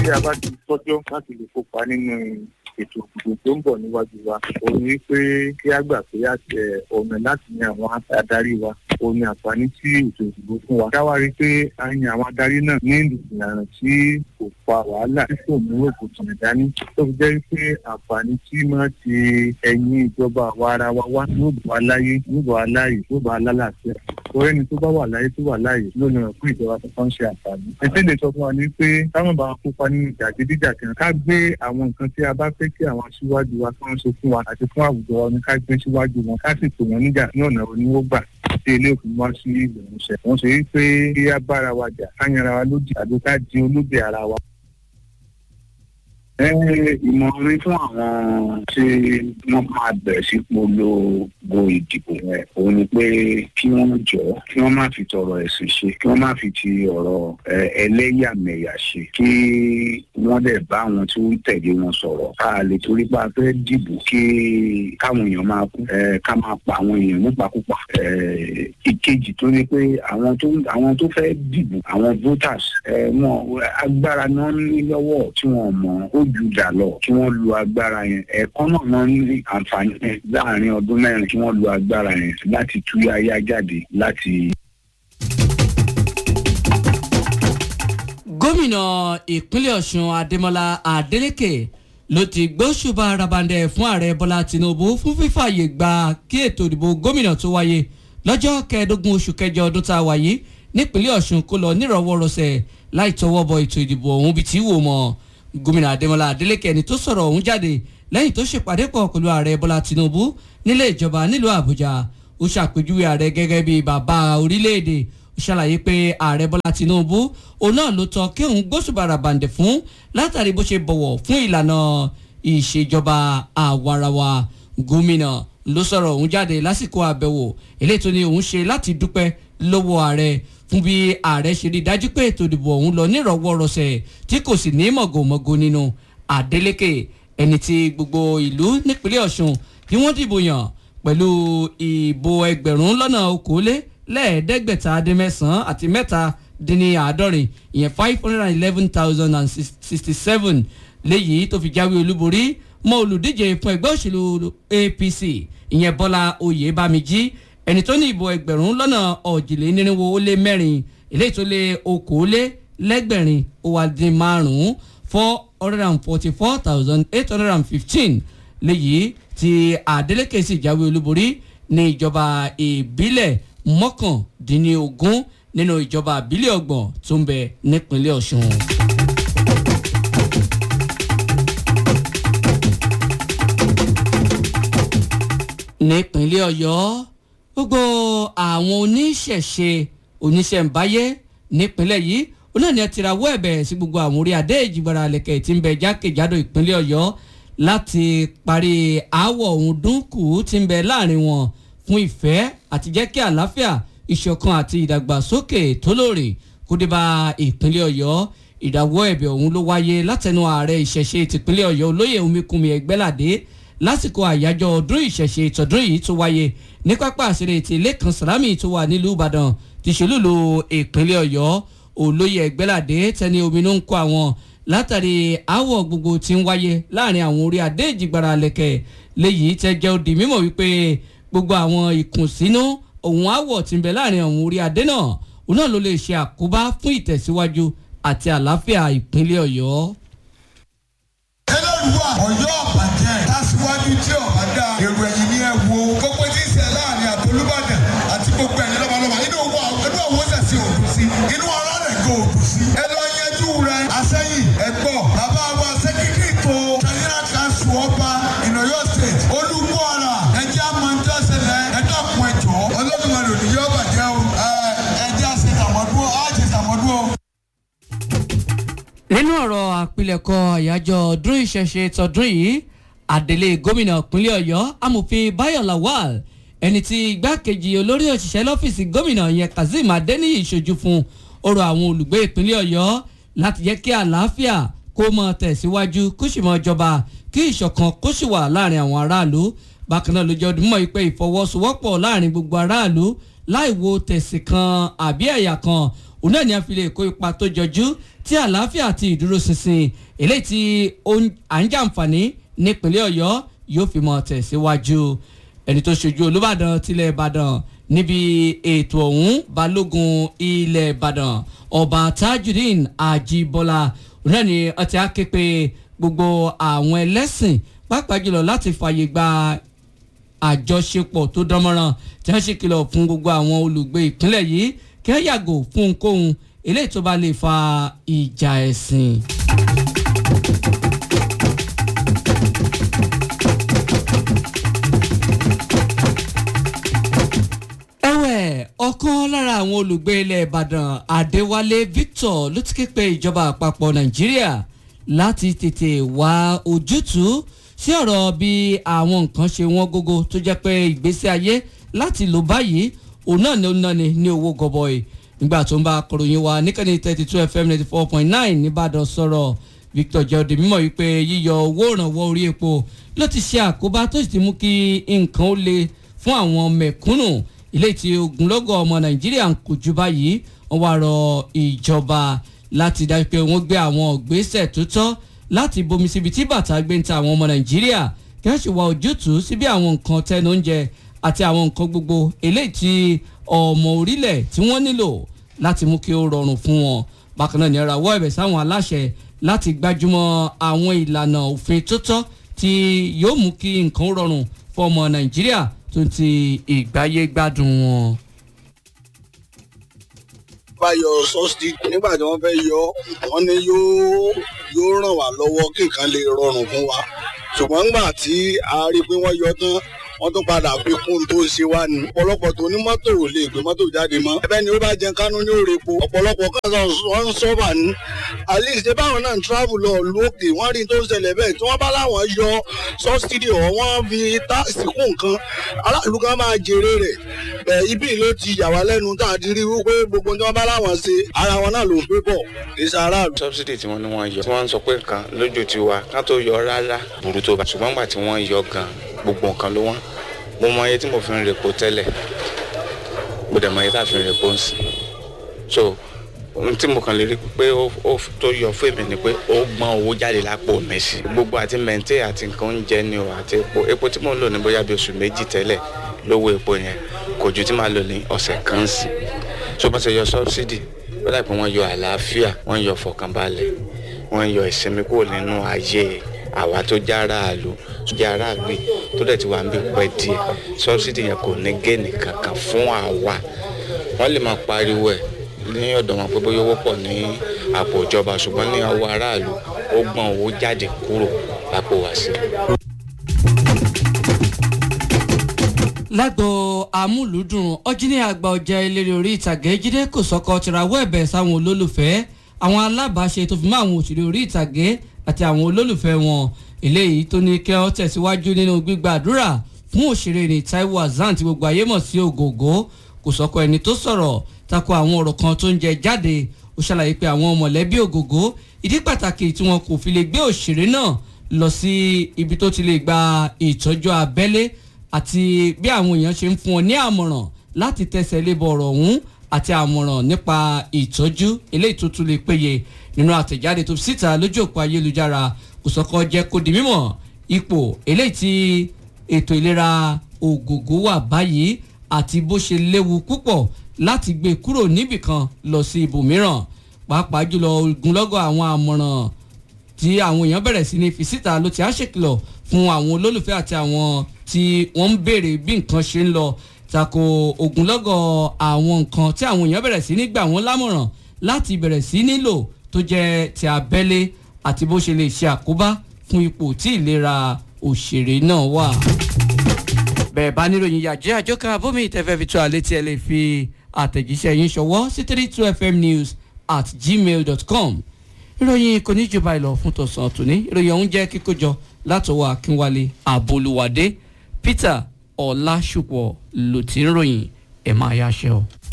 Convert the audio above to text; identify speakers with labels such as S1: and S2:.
S1: tí a bá ti tọ́jọ́ láti lè kópa nínú ètò ìdìbò tó ń bọ̀ níwájú wa òun ni pé kí á gbà pé àtẹ ọ̀nà láti yan àwọn adarí wa òun ni àǹfààní tí ètò ìdìbò fún wa. káwá rí i pé a yan àwọn adarí náà ní ìlànà tí kò fa wàhálà tí kò mú òkùnkùn dání tó fi jẹ́ pé àǹfààní tí máa ti ẹ̀yìn ìjọba àwa ara wa wá yóò bọ̀ wá láyé yóò bọ̀ wá láàyè yóò bọ̀ wá lálàáfíà orí ẹni tó bá wà láyé tó wà láàyè ló lè ràn fún ìjọba tó kàn ṣe àǹfààní. ètò ìlẹ̀ sọ fún wa ní pé táwọn bá kópa nínú jàgídíjàgan ká gbé àwọn nǹkan tí a bá fẹ́ kí àwọn aṣíwájú wa kàn ṣe fún wa àti fún àwùjọ wa ní ká gbé síwájú wọn ká sì tò wọ́n níjà ní ọ̀nà oníwó gbà tí ilé òfin wá sí ìlú ìmúṣẹ. wọ́n ṣe wípé kí á bára wa jà ká yanra wa lódì àbí ká di olóbè ara wa
S2: ìmọ̀rin fún àwọn tí wọ́n máa bẹ̀rẹ̀ sí polongo ìdìbò yẹn òun ni pé kí wọ́n jọ kí wọ́n má fi tọrọ ẹ̀sìn ṣe kí wọ́n má fi ti ọ̀rọ̀ ẹlẹ́yàmẹ̀yà ṣe kí wọ́n dẹ̀ bá àwọn tí wọ́n tẹ̀lé wọn sọ̀rọ̀ ká lè torí pé a fẹ́ dìbò kí káwọn èèyàn máa kú ká máa pa àwọn èèyàn nípakúpa ìkejì tó ní pé àwọn tó àwọn tó fẹ́ dìbò àwọn voters wọn agbára náà ní lọ́wọ́ tí wọ́n mọ̀ ó ju dà lọ kí wọ́n lu agbára yẹn ẹ̀ẹ̀kan náà náà ní àǹfààní yẹn láàrin ọdún mẹ́rin kí wọ́n lu agbára yẹn láti túyáyá jáde láti.
S3: gómìnà ìpínlẹ̀ ọ̀ṣun adémọlá adélèké ló ti gbóṣùbà rabandẹ fún ààrẹ bọ́lá tinubu fún fífààyè gba kí ètò ìdìbò gómìnà tó wáyé lọ́jọ́ kẹẹ̀ẹ́dógún oṣù kẹjọ ọdún tá a wà yìí nípínlẹ̀ ọ̀ṣun kó lọ nírọ̀wọ́rọ̀sẹ̀ láì tọwọ́ bọ ètò ìdìbò ọ̀hún bíi tí wò mọ́ gómìnà adémọlá adélèké ẹni tó sọ̀rọ̀ ọ̀hún jáde lẹ́yìn tó ṣèpàdé pọ̀ pẹ̀lú ààrẹ bọ́lá tinubu nílé ìjọba nílùú àbújá ó ṣàpèjúwe ààrẹ gẹ́gẹ́ bíi bàbá orílẹ̀-èdè ó ṣàlàyé pé ààrẹ bọ́lá tinubu òun náà ló tọ́ kí òun gbóṣùbàrà bàǹdẹ̀ fún látàrí bó ṣe bọ̀wọ̀ fún ìlànà ìṣèjọba àwarawa gómìnà ló sọ̀rọ̀ òun jáde lásìkò àbẹ̀wò eléyìí tó ní òun ṣe láti dúpẹ́ lọ́wọ́ ààrẹ fún bí ààrẹ ṣe rí dájú pé ètò ìdìbò ọ̀hún lọ nírọ̀wọ́rọ̀sẹ̀ tí kò sì ní mọ̀gòmọ̀gò nínú Adeleke ẹni tí gbogbo ìlú nípínlẹ̀ Ọ̀ṣun tí wọ́n dìbò yàn pẹ̀lú ìbò ẹgbẹ̀rún lọ́nà okòólé lẹ́ẹ̀ẹ́dẹ́gbẹ̀ta dín mẹ́sàn-án àti mẹ́ta dín ní àádọ́rin ìyẹn five hundred and eleven thousand and sixty seven léyìí tó fi jáwé olúborí mọ́ olùdíje fún ẹgbẹ́ òṣèlú APC ìyẹn Bọ́lá Oyèbámijí ẹni tó ní ìbò ẹgbẹ̀rún lọ́nà ọ̀jìlénírínwó ó lé mẹ́rin eléyìí tó lé okòólé lẹ́gbẹ̀rin ó wá dín márùn-ún four hundred and forty four thousand eight hundred and fifteen léyìí tí Adeleke sì jáwé olúborí ní ìjọba ìbílẹ̀ mọ́kàndínlógún nínú ìjọba ìbílẹ̀ ọgbọ̀n tó ń bẹ nípínlẹ̀ Ọ̀ṣun. nípínlẹ̀ Ọ̀yọ́ gbogbo àwọn oníṣẹ̀ṣe oníṣẹ̀ǹbáyé nípínlẹ̀ yìí onáà ni ẹ ti rawọ́ ẹ̀bẹ̀ sí gbogbo àwọn orí adé ìjìgbara lẹ̀kẹ̀ tí ń bẹ jákèjádò ìpínlẹ̀ Ọ̀yọ́ láti parí aáwọ̀ ọ̀hún dúnkù tí ń bẹ láàrin wọn fún ìfẹ́ àti jẹ́ kí àlàáfíà ìṣọ̀kan àti ìdàgbàsókè tó lóore kó dé bá ìpínlẹ̀ Ọ̀yọ́ ìdáwọ́ ẹ̀bẹ̀ ọ̀hún ló wáyé látẹnu ààrẹ ìṣẹ̀ṣe tìpínlẹ̀ Ọ̀yọ́ olóyè Omíkunmi Ẹgbẹ́ládé lásìkò àyájọ́ ọdún ìṣẹ̀ṣe tọdún yìí tó wáyé ní pápá àṣírí ti Lẹ́kan Sàlámì tó wà nílùú Ìbàdàn ti ṣèlúlu ìpínlẹ̀ Ọ̀yọ́ olóyè Ẹgbẹ́ládé tẹni ominú ń kó àwọn látàrí àwọ̀ gbogbo tí ń wáyé láàrin àwọn orí adé ìjìgbara lẹ̀kẹ̀ léyìí tẹ́ jẹ́ ó di mímọ̀ wípé gbogbo àwọn ìkùnsínú òun àwọ̀ tí ń bẹ láàrin àwọn orí adé náà òun náà ló lè ṣe àkóbá fún ìtẹ̀síwájú àti àlàáfíà ìpínlẹ̀ Ọ̀yọ́.
S4: ẹlẹ́rùwà Ọ̀yọ́ ọ̀bàjẹ́ tásíwájú tí ọ̀bá dá èrò ẹ̀yìn ní ẹ̀ wo gbogbo tí ń ṣe láàrin àtolúbàdàn àti gbogbo ẹ̀yìn lọ́balọ́ba inú owó inú owó sẹ̀sì òdù sí inú ọ̀rọ̀ rẹ̀ kò òdù sí. ẹ lọ yẹjú rẹ asẹ́yìn ẹ̀gbọ́ bàbá wa sẹ́kítírì tó traditional council ọba in Ọ̀yọ́ state olúmọ̀ọ́ra ẹ̀jẹ̀ amọ̀ntẹ́sẹ̀lẹ̀ ẹ̀dọ́kun ẹ̀jọ́ ọlọ́dúnmọ̀lẹ́ òní yóò bàjẹ́ o ẹ̀jẹ̀ àṣetàmọ́dún àṣetàmọ́dún o
S3: nínú ọ̀rọ̀ àpilẹ̀kọ àyájọ́ ọdún ìṣẹ̀ṣe tọdún yìí àdélé gómìnà ìpínlẹ̀ ọ̀yọ́ amòfin bayo lawal ẹni tí igbákejì olórí òṣìṣẹ́ lọ́fíìsì gómìnà yẹn kazeem adeniyi ṣojú fún ọ̀rọ̀ àwọn olùgbé ìpínlẹ̀ ọ̀yọ́ láti jẹ́ kí àlàáfíà kó mọ tẹ̀síwájú kó sì mọ jọba kí ìṣọ̀kan kó sì wà láàrin àwọn aráàlú bákan náà ló jẹ́ ọdún mọ́ ìpè ìfọwọ́sowọ́pọ̀ láàrin gbogbo aráàlú láì wo tẹ̀sí kan àbí ẹ̀yà kan òun náà ni a fi lè kó ipa tó jọjú tí àlàáfíà àti ìdúróṣinṣin eléyìí tí à ń jàǹfààní nípínlẹ̀ ọ̀yọ́ yóò fi mọ́ tẹ̀síwájú ẹni tó ṣojú olùbàdàn tilẹ̀ ìbàdàn níbi ètò ọ̀hún balógun ilẹ̀ ìbàdàn ọba tajudeen ajibola òun náà ni ọtí aképe gbogbo àwọn ẹlẹ́sìn pàápàá jùlọ láti fààyè gba àjọṣepọ̀ tó dánmọ́ràn tí wọ́n ṣe kìlọ̀ fún gbogbo àwọn olùgbé ìpínlẹ̀ yìí kí wọ́n yàgò fún ohunkóhun eléyìí tó bá lè fa ìjà ẹ̀sìn. ẹ̀wẹ̀ ọ̀kan lára àwọn olùgbé ilẹ̀ ìbàdàn adéwálé victor ló ti ké pe ìjọba àpapọ̀ nàìjíríà láti tètè wá ojútùú sí ọ̀rọ̀ bí àwọn nǹkan ṣe wọ́n gógó tó jẹ́ pé ìgbésí ayé láti lò báyìí òun náà ni ó ná ni ní owó gọbọi nígbà tó ń bá akọ̀ròyìn wa níkànnì thirty two fm ninety four point nine nìbàdàn sọ̀rọ̀ victor jẹ́ọ́dẹ mímọ̀ wípé yíyọ owó ìrànwọ́ orí epo ló ti ṣe àkóbá tó sì ti mú kí nǹkan ó le fún àwọn mẹ̀kúnnù ilé tí ogunlọ́gọ̀ ọmọ nàìjíríà ń kojú báyìí wọ́n wá rọ ìjọba láti dájú pé wọ́n gbé àwọn ìgbésẹ̀ tó tọ́ láti bomi síbi tí bàtà gbé ń ta àwọn ọmọ nàìjíríà kí wọ́n sì wá ojútùú sí bí àwọn nǹkan tẹnu oúnjẹ àti àwọn nǹkan gbogbo eléyìí tí ọmọ orílẹ̀ tí wọ́n nílò láti mú kí ó rọrùn fún wọn bákan náà ní ara wọ́ ẹ̀bẹ̀ sáwọn aláṣẹ láti gbájúmọ́ àwọn ìlànà òfin tó tọ́ tí yóò mú kí nǹkan rọrùn fún ọmọ nàìjíríà tó ti ìgbáyé gbádùn wọn
S5: bá yọ sọ́ọ̀sì nígbà tí wọ́n fẹ́ yọ wọ́n ní yóò yóò ràn wá lọ́wọ́ kí nǹkan lè rọrùn fún wa ṣùgbọ́n nígbà tí a rí i pé wọ́n yọ tán wọ́n tún padà fi kún tó ń ṣe wá ní. ọ̀pọ̀lọpọ̀ tó ní mọ́tò ò lè gbé mọ́tò jáde mọ́. ẹbẹ́ ni ó bá jẹ kánú ní òrèpo. ọ̀pọ̀lọpọ̀ kan sọ wọ́n ń sọ́bà ní. at least ṣé báwọn náà ń travel lọ lókè wọ́n rí tó ń ṣẹlẹ̀ bẹ́ẹ̀ tí wọ́n bá láwọn yọ sọ́sídìí ọ̀ wọ́n fi táàsì kún nǹkan aráàlú kan máa jèrè rẹ̀. ẹ ibi ló ti yà wá lẹ́nu tá a ti rí wípé gbogbo tí wọ́n bá láwọn ṣe ara wọn náà ló ń pé bọ̀ kì í ṣe aráàlú.
S6: sọ́bsidì tí wọ́n ní wọ́n yọ tí wọ́n ń sọ pé nǹkan lójú tiwa ká tó yọ rárá burú tó bá ṣùgbọ́n gbà tí wọ́n yọ gan gbogbo nǹkan ló wọ́n mo mọ iye tí mo fi ń repo tẹ́lẹ̀ mo dẹ̀ mọ iye tá a fi ń repo ń sìn so ohun tí mo kàn lè rí pé ó tó yọ fún èmi ni pé ó gbọ́n owó jáde lápò mi sí gbogbo àti mẹ́ńtẹ́ àti nǹkan oúnjẹ ni o àti epo epo tí mo ń lò ní bóyá bí oṣù méjì tẹ́lẹ̀ lówó epo yẹn kò ju tí màá lò ní ọ̀sẹ̀ kan sí so bá ṣe yọ sọ́bsidì ó dà pé wọ́n yọ àlàáfíà wọ́n yọ fọkànbalẹ̀ wọ́n yọ ìsinmi kúrò nínú ayé àwa tó jẹ́ aráàlú tó jẹ́ aráàlú tó dẹ̀ ti wà ń bí pẹ́ díẹ̀ sọ́bsidì yẹn kò ní géènì kankan fún àwa wọ́n lè máa pariwo ẹ̀ ní ọ̀dọ̀ wọn pé bóyá owó pọ̀ ní àpò ìjọba ṣùgbọ́n ní ọwọ́ aráàlú ó gbọ́n owó jáde kúrò lápò wá sí.
S3: lágbo amúlùúdùn ọjíní àgbà ọjà eléré orí ìtàgé jíde kò sọkọ tìràwọ ẹ̀bẹ̀ sáwọn olólùfẹ́ àwọn alábàáṣe tó fi mọ́ àwọn òṣèré orí ìtàgé àti àwọn olólùfẹ́ wọn eléyìí tó ní kí wọ́n tẹ̀síwájú nínú gbígbàdúrà fún òṣèré ní Taiwo Hassan tí gbogbo ayé mọ̀ sí ògògó kò sọkọ ẹni tó sọ̀rọ̀ tako àwọn ọ̀rọ̀ kan tó ń jẹ jáde ó ṣàlàyé pé àwọn mọ̀lẹ́bí ògògó ìdí pàtàkì tí wọn kò fi lè gbé òṣèré náà lọ sí ibi tó ti lè gba ìtọ́jú abẹ́lé àti bí àwọn èèyàn ṣe ń fún ọ ní àmọ̀ràn láti tẹ̀sẹ̀ lébọ̀ ọ̀rọ̀ ọ̀hún àti àmọ̀ràn nípa ìtọ́jú eléyìí tó tún lè péye nínú àtẹ̀jáde tó fi síta lójú òpó ayélujára kòsọ́kọ́ jẹ́ kó di mímọ̀ ipò eléyìí tí ètò ìlera ògògó wà báyìí àti bó ṣe léwu púpọ̀ láti gbé kúrò níbìkan lọ sí ibòmíràn pàápàá jùlọ ogunlọ́gọ̀ àwọn àmọ̀ràn tí àwọn èèyàn bẹ̀rẹ̀ sí ní fi síta ló ti á ṣèkìlọ̀ fún àwọn olólùfẹ́ àti àwọn tí wọ́n ń béèrè bí nǹkan ṣe ń lọ tako ogunlọ́gọ̀ àwọn nǹkan tí àwọn èèyàn bẹ̀rẹ̀ sí ní gbà wọ́n lámọ̀ràn láti bẹ̀rẹ̀ sí nílò tó jẹ́ ti abẹ́lé àti bó ṣe lè ṣe àkóbá fún ipò tí ìlera òṣèré náà wà. bẹ́ẹ̀ bá níròyìn yàjẹ́ àjọkà bómi ìtẹ́fẹ́ fi tó àlẹ́ tí ẹ lè fi àtẹ̀jíṣẹ́ yín ṣọwọ́ sí three two fm news at gmail dot com ìròyìn kò ní jọba ìlọ fún tọ̀sán tòní ìròyìn ọ̀hún jẹ́ kíkójọ látọwọ́ akínwálé àbolúwádé peter ọlásùpọ̀ ló ti ń ròyìn ẹ̀ máa yáṣẹ́ o.